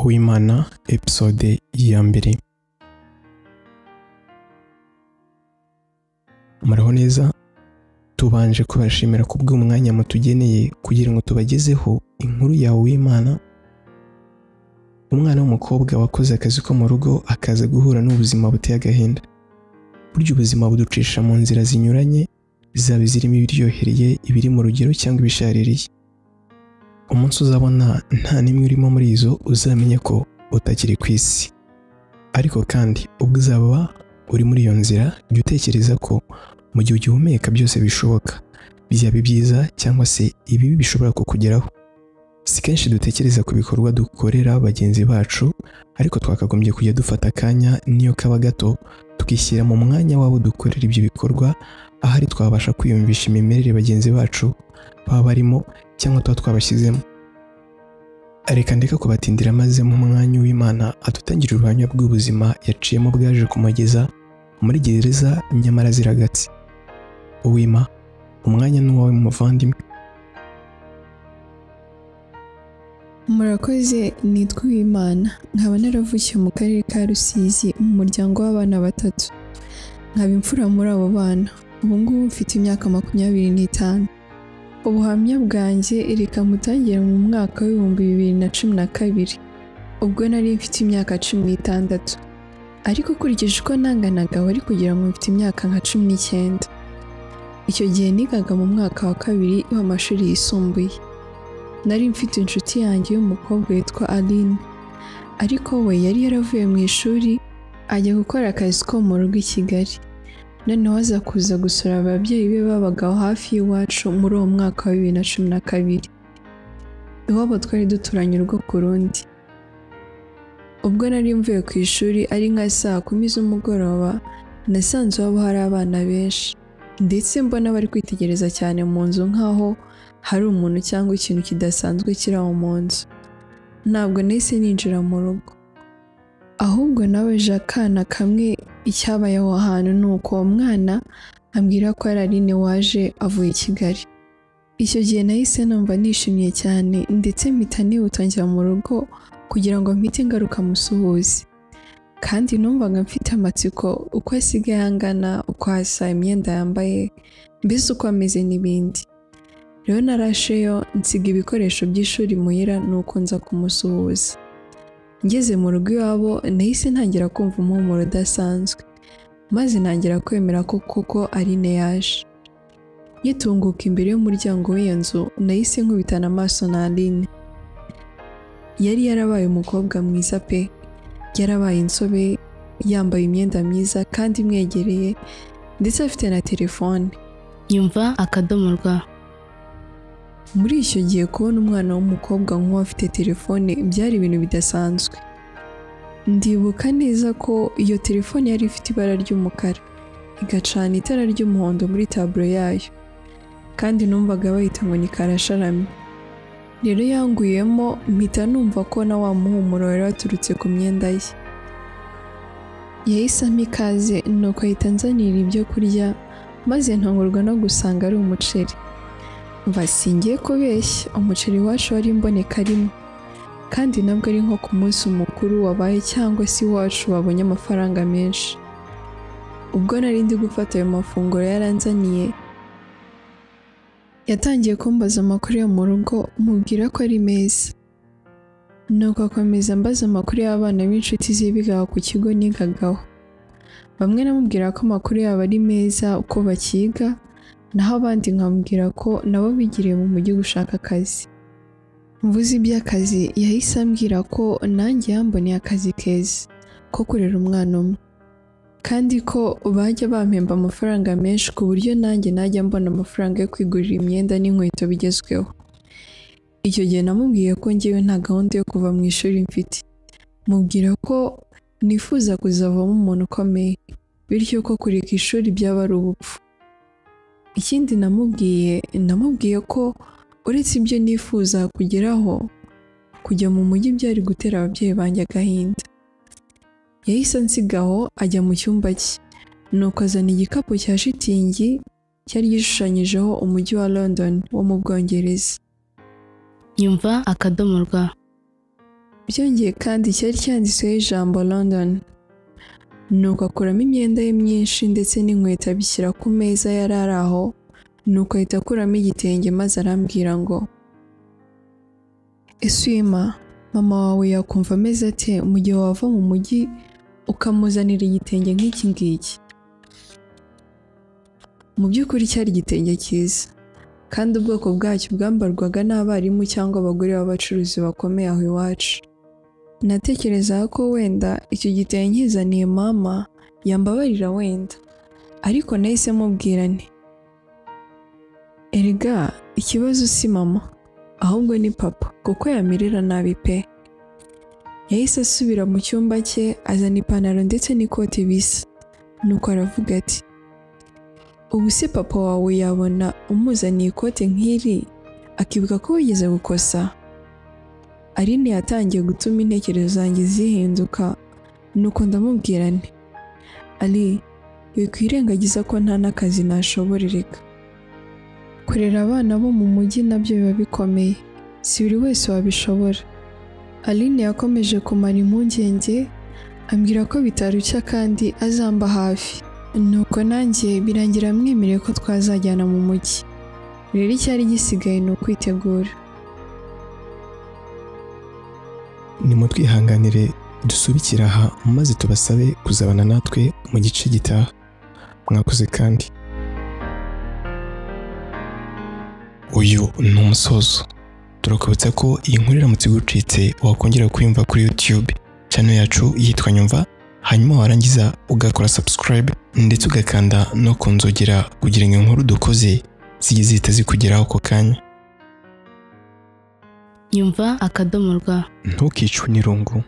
w'imana episode ya mbere muraho neza tubanje kubashimira ku bw'umwanya mutugeneye kugira ngo tubagezeho inkuru yawe w'imana umwana w'umukobwa wakoze akazi ko mu rugo akaza guhura n'ubuzima buteye agahinda burya ubuzima buducisha mu nzira zinyuranye zaba izirimo ibiryohereye ibiri mu rugero cyangwa ibishaririye umunsi uzabona nta n'imwe urimo muri izo uzamenya ko utakiri ku isi ariko kandi ubwo uzaba uri muri iyo nzira jya utekereza ko mu gihe ugihumeka byose bishoboka byaba ibyiza cyangwa se ibibi bishobora kukugeraho si kenshi dutekereza ku bikorwa dukorera bagenzi bacu ariko twakagombye kujya dufata akanya niyo kaba gato tukishyira mu mwanya wabo dukorera ibyo bikorwa ahari twabasha kwiyumvisha imimerere bagenzi bacu baba barimo cyangwa tuba twabashyizemo reka ndeka kubatindira maze mu mwanya w'imana adutangira uruhanya rw'ubuzima yaciyemo bwaje kumugeza muri gereza nyamara ziragatse uwima umwanya n'uwawe muvandimwe murakoze nitwa uwimana nkaba naravukiye mu karere ka rusizi mu muryango w'abana batatu nkaba imfura muri abo bana ubu ngubu mfite imyaka makumyabiri n'itanu ubuhamya bwanjye reka mutangire mu mwaka w'ibihumbi bibiri na cumi na kabiri ubwo nari mfite imyaka cumi n'itandatu ariko ukurikije uko nanganaga wari kugira ngo mfite imyaka nka cumi n'icyenda icyo gihe nigaga mu mwaka wa kabiri w'amashuri yisumbuye nari mfite inshuti yanjye y'umukobwa witwa aline ariko we yari yaravuye mu ishuri ajya gukora akazi ko mu rugo i kigali noneho aza kuza gusura ababyeyi be babaga aho hafi y'iwacu muri uwo mwaka wa bibiri na cumi na kabiri iwabo twari duturanye urugo ku rundi ubwo nari mvuye ku ishuri ari nka saa kumi z'umugoroba nasanze iwabo hari abana benshi ndetse mbona bari kwitegereza cyane mu nzu nk'aho hari umuntu cyangwa ikintu kidasanzwe kiri aho mu nzu ntabwo nahise ninjira mu rugo ahubwo nawe akana kamwe icyabaye aho hantu ni uko uwo mwana ambwira ko ari aline waje avuye i kigali icyo gihe nahise numva nishimye cyane ndetse mpita nihuta njya mu rugo kugira ngo mpite ngaruka musuhuze kandi numvaga mfite amatsiko uko asigaye angana uko asa imyenda yambaye mbese uko ameze n'ibindi rero narasheyo nsiga ibikoresho by'ishuri muhira nuko nza kumusuhuza ngeze mu rugo iwabo nahise ntangira kumva umuhumuro udasanzwe maze ntangira kwemera ko koko ari yaje nyitunguka imbere y'umuryango w'iyo nzu nahise nkubitana amaso na aline yari yarabaye umukobwa mwiza pe yarabaye insobe yambaye imyenda myiza kandi imwegereye ndetse afite na telefone yumva akadomo rwa muri icyo gihe kubona umwana w'umukobwa nk'uwafite telefone byari ibintu bidasanzwe ndibuka neza ko iyo telefone yari ifite ibara ry'umukara igacana itara ry'umuhondo muri taburo yayo kandi numvaga bayita ngo ni karasharami rero yanguyemo mpita numva ko na wa muhumuro wari waturutse ku myenda ye yahise ampa ikaze nuko ahita anzanira ibyo kurya maze ntungurwa no gusanga ari umuceri basingiye kubeshya umuceri wacu wari imboneka rimwe kandi nabwo ari nko ku munsi mukuru wabaye cyangwa se iwacu babonye amafaranga menshi ubwo nari ndi gufata ayo mafunguro yaranzaniye yatangiye kumbaza amakuru yo mu rugo mubwira ko ari meza nuko akomeza ambaza amakuru y'abana b'inshuti ze bigaga ku kigo nigagaho bamwe namubwira ko amakuru yabo ari meza uko bakiga naho abandi nkambwira ko nabo bigiriye mu mujyi gushaka akazi mvuze iby'akazi yahise ambwira ko nanjye yamboneye akazi keza ko kurera umwana umwe kandi ko bajya bampemba amafaranga menshi ku buryo nanjye najya mbona amafaranga yo kwigurira imyenda n'inkweto bigezweho icyo gihe namubwiye ko ngewe nta gahunda yo kuva mu ishuri mfite mubwira ko nifuza kuzavamo umuntu ukomeye bityo ko kureka ishuri byaba ari ubupfu ikindi namubwiye namubwiye ko uretse ibyo nifuza kugeraho kujya mu mujyi byari gutera ababyeyi banjye agahinda yahise ansigaho ajya mu cyumba cye nuko azana igikapu cya shitingi cyari gishushanyijeho umujyi wa london wo mu bwongereza yumva akadomo rwa byongeye kandi cyari cyanditsweho ijambo london nuko akuramo imyenda ye myinshi ndetse n'inkweto abishyira ku meza yari ari aho nuko ahita akuramo igitenge maze arambwira ngo eswima mama wawe yakumva ameze ate mu gihe wava mu mujyi ukamuzanira igitenge nk'iki ngiki mu by'ukuri cyari igitenge cyiza kandi ubwoko bwacyo bwambarwaga n'abarimu cyangwa abagore b'abacuruzi bakomeye aho iwacu natekerezaga ko wenda icyo gitenge nkizaniye mama yambabarira wenda ariko nahise mubwira nti erega ikibazo si mama ahubwo ni papa kuko yamirira nabi pe yahise asubira mu cyumba cye azana ipantaro ndetse n'ikoti bisa nuko aravuga ati ubu se papa wawe yabona umuzaniye ikote nk'iri akibuka ko wigeze gukosa aline yatangiye gutuma intekerezo zanjye zihinduka nuko ndamubwira nti ari bikwirengagiza ko nta n'akazi nashoborereka kurera abana bo mu mujyi nabyo biba bikomeye si buri wese wabishobora aline yakomeje kumara impungenge ambwira ko bitarushya kandi azamba hafi nuko nanjye birangira mwemereye ko twazajyana mu mujyi rero icyari gisigaye ni ukwitegura nimutwihanganire dusubikire aha maze tubasabe kuzabana natwe mu gice gitaha mwakoze kandi uyu ni umusozo turakubutsa ko iyi nkuru iramutse igucitse wakongera kuyumva kuri YouTube channel yacu yitwa Nyumva hanyuma warangiza ugakora subscribe ndetse ugakanda no ku nzogera kugira ngo inkuru dukoze zijye zihita zikugeraho ako kanya nyumva akadomo rwa ntukicwe n'irungu